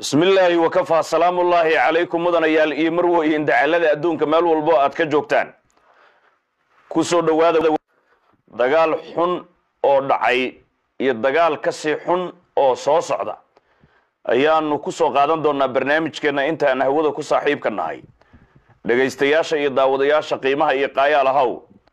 bismi illaahi wakafaa salaamullaahi calaykum mudanayaal iyo marweyn dacalada adduunka meel walbo aad ka joogtaan ku soo dhowaada dagaal xun oo dhacay iyo dagaal ka sii xun oo soo socda ayaanu ku soo qaadan doonaa barnaamijkeenna intaan hawada ku saaxiibka nahay dhegaystayaasha iyo daawadayaasha qiimaha iyo qaayaal ahaw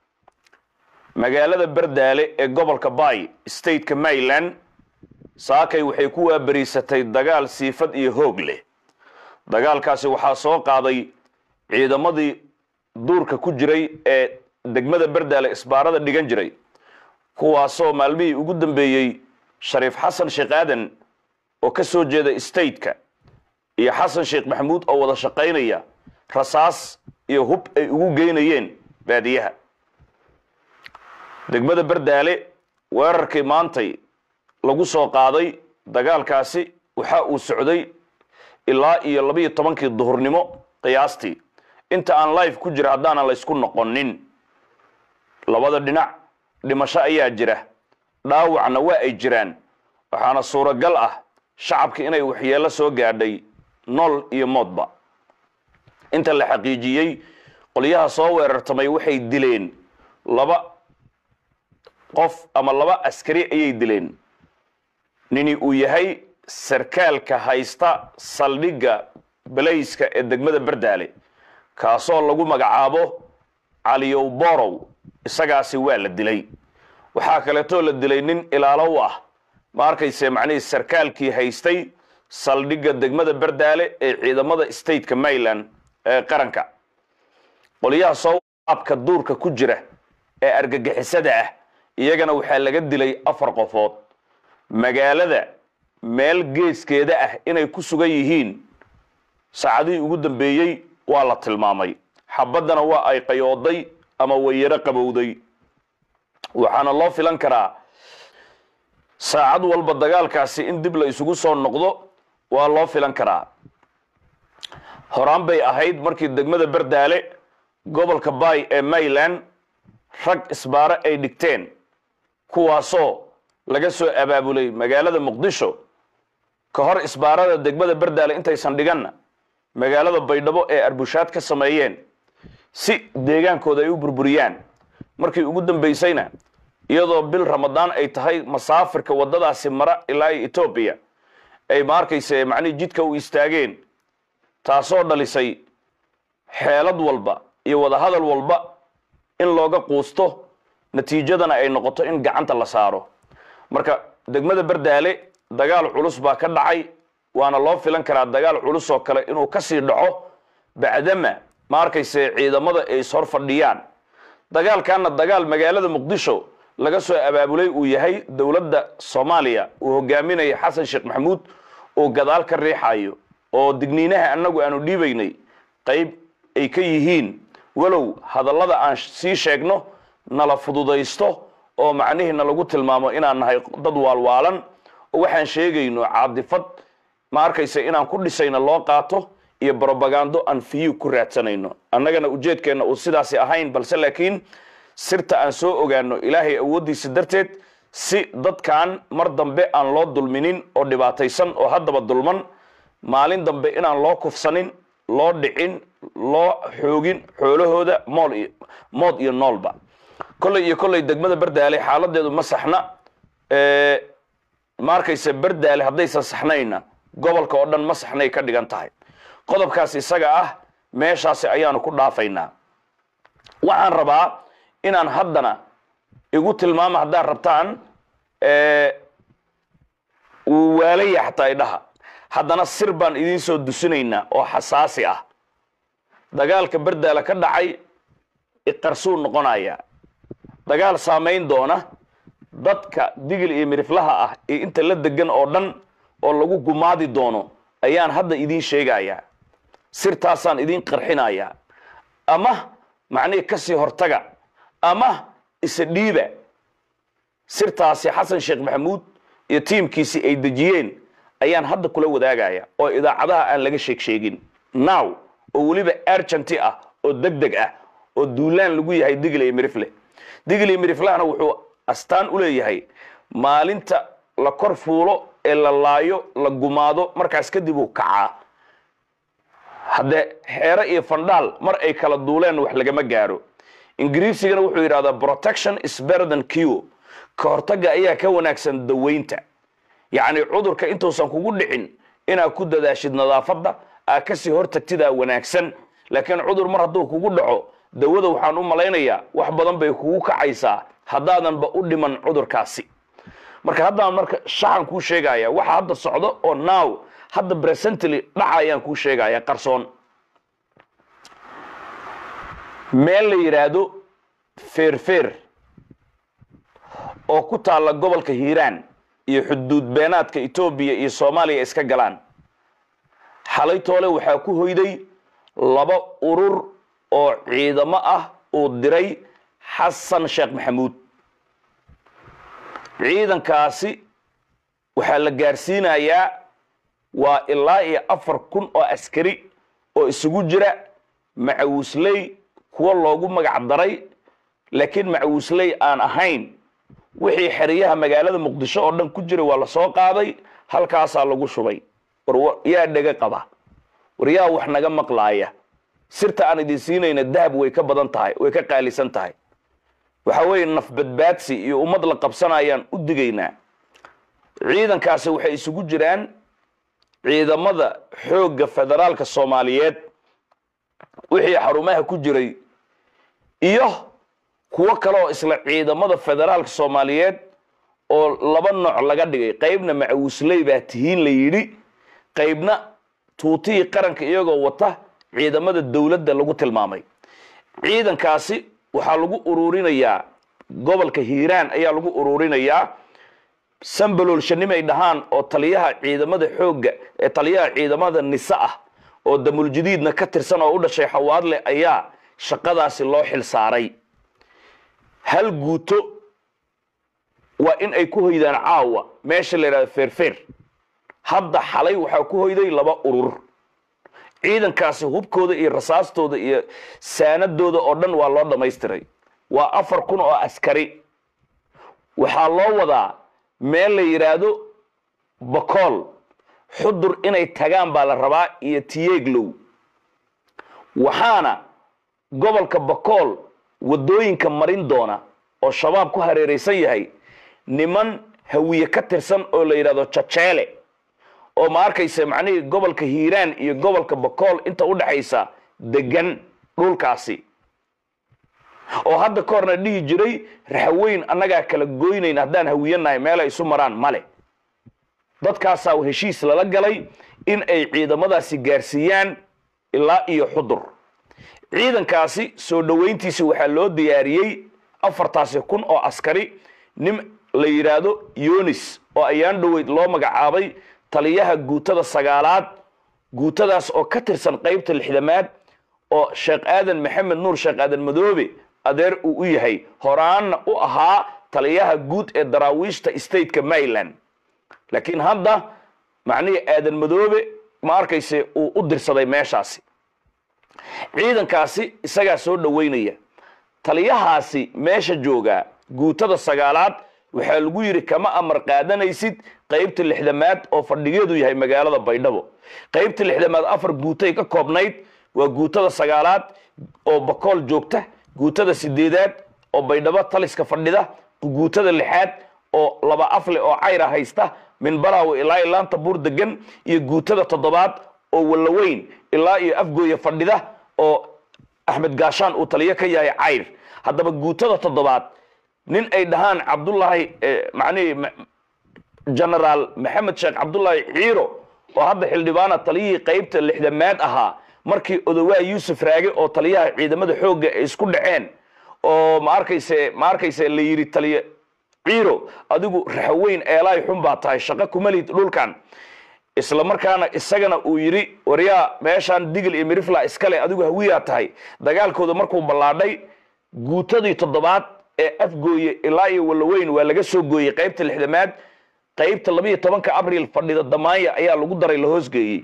magaalada bardaale ee gobolka bay stateka maryland saakay waxay ku waabariisatay dagaal siifad iyo hoog leh dagaalkaasi waxaa soo qaaday ciidamadii duurka ku jiray ee degmada bardaale isbaarada dhigan jiray kuwaasoo maalmihii ugu dambeeyey shariif xasan sheekh aadan oo ka soo jeeda stateka iyo xasan sheekh maxamuud oo wada shaqaynaya rasaas iyo hub ay ugu geynayeen baadiyaha degmada bardaale weerarkii maantay lagu soo qaaday dagaalkaasi waxa uu socday ilaa iyo labiiyo tobankii duhurnimo qiyaastii inta aan life ku jira haddaanan laysku noqonin labada dhinac dhimasho ayaa jira dhaawacna waa ay jiraan waxaana suuragal ah shacabka inay waxyeello soo gaadhay nool iyo moodba inta la xaqiijiyey qolyaha soo weerartamay waxay dileen laba qof ama laba askari ayay dileen nini uu yahay sarkaalka haysta saldhigga balayska ee degmada bardaale kaasoo lagu magacaabo caliyow borow isagaasi waa la dilay waxaa kaleetoo la dilay nin ilaalo u ah ma arkayse macnihii sarkaalkii haystay saldhigga degmada bardaale ee ciidamada stateka maryland ee qaranka qolyaha sooabka duurka ku jira ee argagixisada ah iyagana waxaa laga dilay afar qofood magaalada meel geeskeeda ah inay ku sugan yihiin saacadihii ugu dambeeyey waa la tilmaamay xabaddana waa ay qayooday ama wayaro qabowday waxaana loo filan karaa saacad walba dagaalkaasi in dib la isugu soo noqdo waa loo filan karaa horaan bay ahayd markii degmada bardaale gobolka bay ee maryland rag isbaaro ay dhigteen kuwaasoo laga soo abaabulay magaalada muqdisho ka hor isbaarada degmada bardaale intaysan dhiganna magaalada baydhabo ee arbushaad ka sameeyeen si deegaankooda ay u burburiyaan markii ugu dambaysayna iyadoo bil ramadaan ay tahay masaafirka waddadaasi mara ilaa etoobiya ay ma arkayse macnihii jidka u istaageen taasoo dhalisay xeelad walba iyo wadahadal walba in looga quusto natiijadana ay noqoto in gacanta la saaro marka degmada bardaale dagaal culus baa ka dhacay waana loo filan karaa dagaal culus oo kale inuu kasii dhaco bacdama ma arkayse ciidamada ay ishor fadhiyaan dagaalkanna dagaal magaalada muqdisho laga soo abaabulay uu yahay dowladda soomaaliya uu hogaaminaya xasan sheekh maxamuud uu gadaal ka riixayo oo digniinaha annagu aanu dhiibaynay qayb ay ka yihiin walow hadallada aan sii sheegno nala fududaysto oo macnihiina lagu tilmaamo inaan nahay dad waalwaalan oo waxaan sheegayno caadifad ma arkaysa inaan ku dhisayno loo qaato iyo brobagando aan fiyu ku raadsanayno annagana ujeedkeenna uu sidaasi ahayn balse laakiin sirta aan soo ogaano ilaahay awooddiisa darteed si dadkan mar dambe aan loo dulminin oo dhibaataysan oo haddaba dulman maalin dambe inaan loo kufsanin loo dhicin loo xoogin xoolahooda mool iyo mood iyo noolba kolley iyo kolley degmada bardaale xaaladeedu ma saxna ma arkayse bardaale haddaysan saxnayna gobolka oo dhan ma saxnay ka dhigan tahay qodobkaas isaga ah meeshaasi ayaanu ku dhaafaynaa waxaan rabaa inaan haddana igu tilmaamo haddaad rabtaan uu waalaya xataa idhaha haddana sir baan idiin soo dusinaynaa oo xasaasi ah dagaalka bardaale ka dhacay iqarsuu noqonaya dagaal saamayn doona dadka digil iyo miriflaha ah iyo inta la degan oo dhan oo lagu gumaadi doono ayaan hadda idiin sheegayaa sirtaasaan idiin qarxinayaa ama macnihii kasii hortaga ama isa dhiiba sirtaasi xasan sheekh maxamuud iyo tiimkiisii ay dejiyeen ayaan hadda kula wadaagaya oo idaacadaha aan laga sheeg sheegin now oo weliba argenty ah oo deg deg ah oo duulaan lagu yahay digil iyo mirifle digil iyo miriflahana wuxuu astaan u leeyahay maalinta la kor fuulo ee la laayo la gumaado markaas kadib uu kacaa haddee xeere iyo fandhaal mar ay kala duuleen wax lagama gaaro ingiriisigana wuxuu yidhahdaa protection is better than cure ka hortagga ayaa ka wanaagsan daweynta yacni cudurka intuusan kugu dhicin inaad ku dadaashid nadaafadda aad kasii hortagtidaa wanaagsan laakiin cudur mar hadduu kugu dhaco dawada waxaan u malaynayaa wax badan bay kugu kacaysaa haddaadanba u dhiman cudurkaasi marka haddaan marka shaxan kuu sheegaya waxa hadda socdo oo now hadda presently dhaca ayaan kuu sheegaya qarsoon meel la yidhaahdo feerfeer oo ku taalla gobolka hiiraan iyo xuduud beenaadka etoobiya iyo soomaaliya iska galaan xalay toole waxaa ku hoyday laba urur oo ciidamo ah uu diray xasan sheekh maxamuud ciidankaasi waxaa la gaarsiinayaa waa ilaa iyo afar kun oo askari oo isugu jira macawisley kuwa loogu magac daray laakiin macawisley aan ahayn wixii xeryaha magaalada muqdisho oo dhan ku jira waa la soo qaaday halkaasaa lagu shubay war yaa dhega qaba war yaa wax naga maqlaaya sirta aan idin siinayna dahab way ka badan tahay way ka qaalisan tahay waxa weeye naf badbaadsi iyo ummad la qabsanayaan u digaynaa ciidankaasi waxay isugu jiraan ciidamada xoogga federaalka soomaaliyeed wixii xarumaha ku jiray iyo kuwo kale oo isla ciidamada federaalka soomaaliyeed oo laba nooc laga dhigay qaybna macawisley baa tihiin la yidhi qaybna tuutihii qaranka iyagoo wata ciidamada dowladda lagu tilmaamay ciidankaasi waxaa lagu ururinayaa gobolka hiiraan ayaa lagu ururinayaa sambaloolshanimay dhahaan oo taliyaha ciidamada xoogga ee taliyaha ciidamada nise ah oo damuljadiidna ka tirsan oo u dhashay xawaadle ayaa shaqadaasi loo xil saaray hal guuto waa in ay ku hoydaan caawa meesha la yidhahdo feerfeer hadda xalay waxaa ku hoyday laba urur ciidankaasi hubkooda iyo rasaastooda iyo saanadooda oo dhan waa loo dhammaystiray waa afar kun oo askari waxaa loo wadaa meel la yidhaahdo bakool xudur inay tagaan baa la rabaa iyo tiyeeglow waxaana gobolka bakool waddooyinka marin doona oo shabaab ku hareeraysan yahay niman hawiye ka tirsan oo la yidhahdo jajeele oo ma arkaysa macnihii gobolka hiiraan iyo gobolka bakool inta u dhaxaysa degan dhulkaasi oo hadda ka horna dhihi jiray raxweyn annagaa kala goynayn haddaan hawiyanahay meelay isu maraan male dadkaasaa heshiis lala galay in ay ciidamadaasi gaarsiiyaan ilaa iyo xudur ciidankaasi soo dhoweyntiisi waxaa loo diyaariyey afartaasi kun oo askari nin la yidhaahdo yonis oo ayaan dhoweyd loo magacaabay taliyaha guutada sagaalaad guutadaas oo ka tirsan qaybta lixdamaad oo sheekh aadan maxamed nuur sheekh aadan madoobe adeer uu u yahay horaanna u ahaa taliyaha guud ee daraawiishta stateka maryland laakiin hadda macnihii aadan madoobe ma arkayse uu u dirsaday meeshaasi ciidankaasi isagaa soo dhoweynaya taliyahaasi meesha joogaa guutada sagaalaad waxaa lagu yidhi kama amar qaadanaysid qaybta lixdamaad oo fadhigeedu yahay magaalada baydhabo qaybta lixdamaad afar guutay ka koobnayd waa guutada sagaalaad oo bakool joogta guutada sideedaad oo baydhabo taliska fadhida guutada lixaad oo laba afle oo cayra haysta min balaawe ilaa iyo laanta buur degan iyo guutada toddobaad oo wallaweyn ilaa iyo afgooya fadhida oo axmed gaashaan uu taliyo ka yahay cayr haddaba guutada toddobaad nin ay dhahaan cabdullaahi macnihii genaraal maxamed sheekh cabdullaahi ciiro oo hadda xildhibaana taliyihii qaybta lixdamaad ahaa markii odowaa yuusuf raage oo taliyaha ciidamada xoogga ay isku dhaceen oo ma arkayse ma arkayse la yidhi taliye ciiro adigu raxweyn eelaay xun baa tahay shaqo kuma lihid dhulkan isla markaana isagana uu yidhi waryaa meeshaan digil iyo mirifla iskale adigu hawiyaa tahay dagaalkooda markuu ballaadhay guutadii toddobaad ee afgooye ilaa iyo wallaweyn waa laga soo gooyey qaybta lixdamaad qaybta labiiyo tobanka abril fadhida damaanya ayaa lagu daray la hoosgeeyey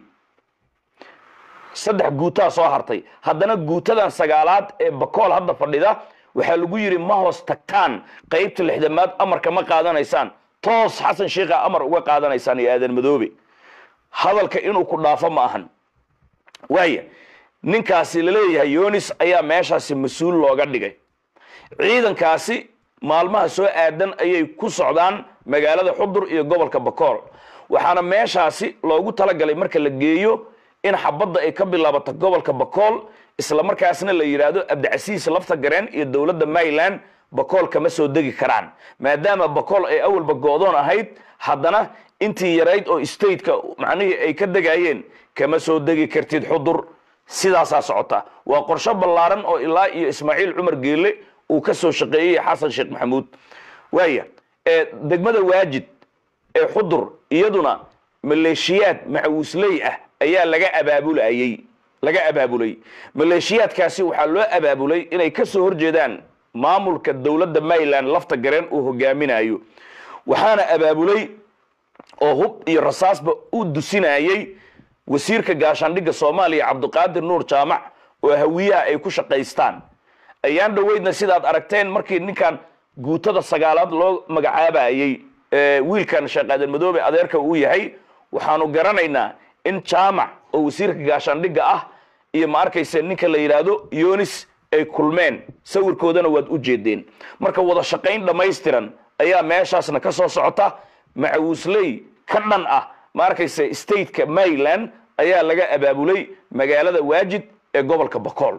saddex guutaa soo hartay haddana guutadan sagaalaad ee bakool hadda fadhida waxaa lagu yidhi ma hoos tagtaan qaybta lixdamaad amarka ma qaadanaysaan toos xasan sheikha amar uga qaadanaysaan iyo aadan madoobe hadalka inuu ku dhaafo ma ahan waaya ninkaasi laleeyahay yonis ayaa meeshaasi mas-uul looga dhigay ciidankaasi maalmaha soo aadan ayay ku socdaan magaalada xudur iyo gobolka bakool waxaana meeshaasi loogu talagalay marka la geeyo in xabadda ay ka bilaabato gobolka bakool isla markaasna la yidhaahdo abdicasiis lafta gareen iyo dowladda maryland bakool kama soo degi karaan maadaama bakool ay awalba go-doon ahayd haddana intii yarayd oo stateka macnihii ay ka degayeen kama soo degi kartid xudur sidaasaa socota waa qorsho ballaaran oo ilaa iyo ismaaciil cumar geelle uu ka soo shaqeeyey xasan sheekh maxamuud waaya ee degmada waajid ee xudur iyaduna maleeshiyaad macawisley ah ayaa laga abaabulayey laga abaabulay maleeshiyaadkaasi waxaa loo abaabulay inay ka soo horjeedaan maamulka dowladda maryland lafta gareen uu hogaaminayo waxaana abaabulay oo hub iyo rasaasba u dusinayey wasiirka gaashaandhigga soomaaliya cabdiqaadir nuur jaamac oo hawiyaha ay ku shaqaystaan ayaan dhoweydna sidaad aragteen markii ninkan guutada sagaalaad loo magacaabayey wiilkan sheekh aadan madoobe adeerka uu yahay waxaanu garanaynaa in jaamac oo wasiirka gaashaandhigga ah iyo ma arkayse ninka la yidhaahdo yonis ay kulmeen sawirkoodana waad u jeedeen marka wada shaqayn dhammaystiran ayaa meeshaasna ka soo socota macawisley ka dhan ah ma arkayse stateka maryland ayaa laga abaabulay magaalada waajid ee gobolka bakool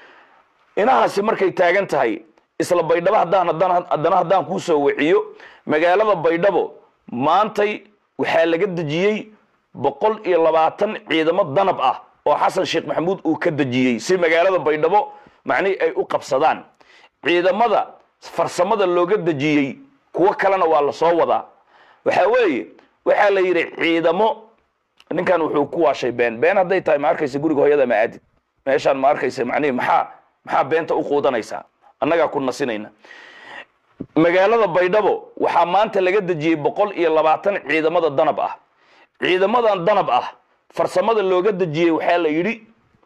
inahaasi markay taagan tahay isla baydhabo haddaan haddaan haddana haddaan kuu soo wiciyo magaalada baydhabo maantay waxaa laga dejiyey boqol iyo labaatan ciidamo danab ah oo xasan sheekh maxamuud uu ka dejiyey si magaalada baydhabo macnihii ay u qabsadaan ciidamada farsamada looga dejiyey kuwo kalena waa la soo wadaa waxaa weeye waxaa la yidhi ciidamo ninkan wuxuu ku waashay been been hadday tahay ma arkaysa guriga hooyada ma aadid meeshaan ma arkaysa macnihi maxaa maxaa beenta u quudanaysaa annagaa ku nasinayna magaalada baydhabo waxaa maanta laga dejiyey boqol iyo labaatan ciidamada danab ah ciidamadan danab ah farsamada looga dejiyey waxaa la yidhi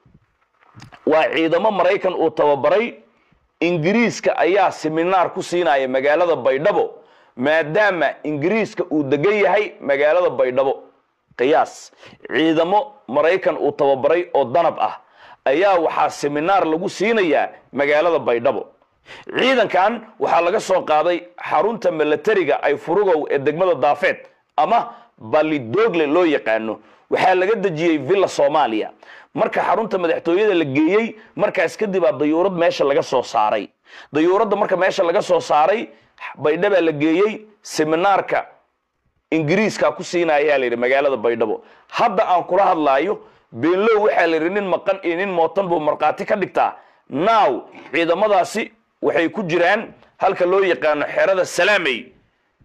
waa ciidamo maraykan uu tababaray ingiriiska ayaa seminaar ku siinaya magaalada baydhabo maadaama ingiriiska uu degan yahay magaalada baydhabo qiyaas ciidamo maraykan uu tababaray oo danab ah ayaa waxaa seminaar lagu siinayaa magaalada baydhabo ciidankan waxaa laga soo qaaday xarunta milatariga ay furugow ee degmada daafeed ama balidogle loo yaqaano waxaa laga dejiyey villa soomaaliya marka xarunta madaxtooyada la geeyey markaas kadib aa dayuurad meesha laga soo saaray dayuuradda marka meesha laga soo saaray baydhabaa la geeyey seminaarka ingiriiska ku siinayaa la yidhi magaalada baydhabo hadda aan kula hadlaayo beenlow waxaa la yidhi nin maqan iyo nin mootan buu markhaati ka dhigtaa now ciidamadaasi waxay ku jiraan halka loo yaqaano xerada salaamey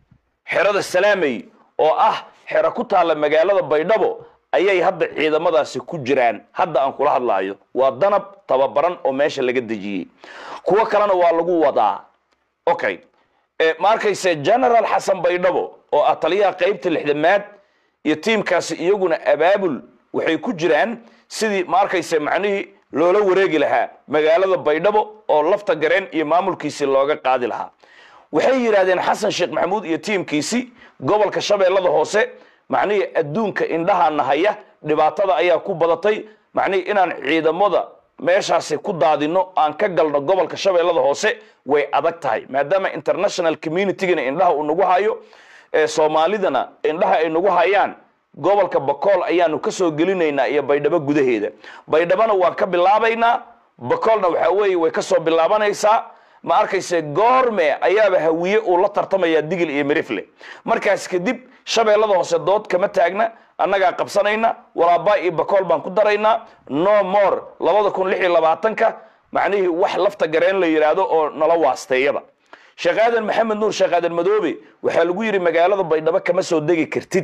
xerada salaamey oo ah xero ku taalla magaalada baydhabo ayay hadda ciidamadaasi ku jiraan hadda aan kula hadlaayo waa danab tababaran oo meesha laga dejiyey kuwo kalena waa lagu wadaa okay ma arkayse general xasan baydhabo oo ah taliyaha qaybta lixdamaad iyo tiimkaasi iyaguna abaabul waxay ku jiraan sidii ma arkayse macnihii loola wareegi lahaa magaalada baydhabo oo lafta gareen iyo maamulkiisii looga qaadi lahaa waxay yidhaahdeen xasan sheekh maxamuud iyo tiimkiisi gobolka shabeellada hoose macnihii adduunka indhaha nahaya dhibaatada ayaa ku badatay macnihii inaan ciidamada meeshaasi ku daadino aan ka galno gobolka shabeellada hoose way adag tahay maadaama international communitygana indhaha uu nagu hayo ee soomaalidana indhaha ay nagu hayaan gobolka bakool ayaanu ka soo gelinaynaa iyo baydhabo gudaheeda baydhabona waan ka bilaabaynaa bakoolna waxaa weeye way ka soo bilaabanaysaa ma arkayse goorme ayaaba hawiye uu la tartamayaa digil iyo mirifle markaas kadib shabeellada hoose dood kama taagna annagaa qabsanayna walaabaa iyo bakool baan ku daraynaa no more labada kun lix iyo labaatanka macnihii wax lafta gareen la yidhaahdo oo nala waasteeyaba sheekh aadan maxamed nuur sheekh aadan madoobe waxaa lagu yidhi magaalada baydhabo kama soo degi kartid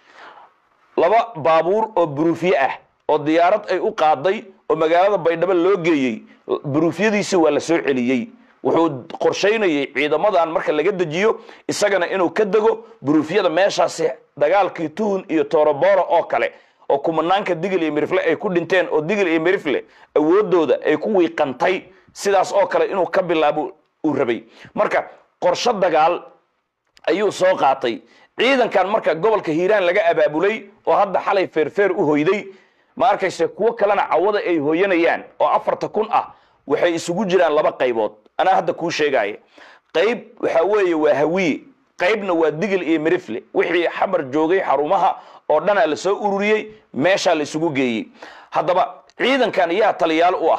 laba baabuur oo buruufye ah oo diyaarad ay u qaaday oo magaalada baydhabo loo geeyey buruufyadiisi waa la soo celiyey wuxuu qorshaynayay ciidamadan marka laga dejiyo isagana inuu ka dego buruufyada meeshaasi dagaalkii tuhun iyo toroboro oo kale oo kumanaanka digil iyo mirifle ay ku dhinteen oo digil iyo mirifle awoodooda ay ku wiiqantay sidaas oo kale inuu ka bilaabo uu rabay marka qorsho dagaal ayuu soo qaatay ciidankan marka gobolka hiiraan laga abaabulay oo hadda xalay feerfeer u hoyday ma arkayse kuwo kalena cawada ay hooyanayaan oo afarta kun ah waxay isugu jiraan laba qaybood anaa hadda kuu sheegaya qayb waxa weeye waa hawiye qaybna waa digil iyo mirifle wixii xamar joogay xarumaha oo dhanaa la soo ururiyey meeshaa la isugu geeyey haddaba ciidankan yaa taliyaal u ah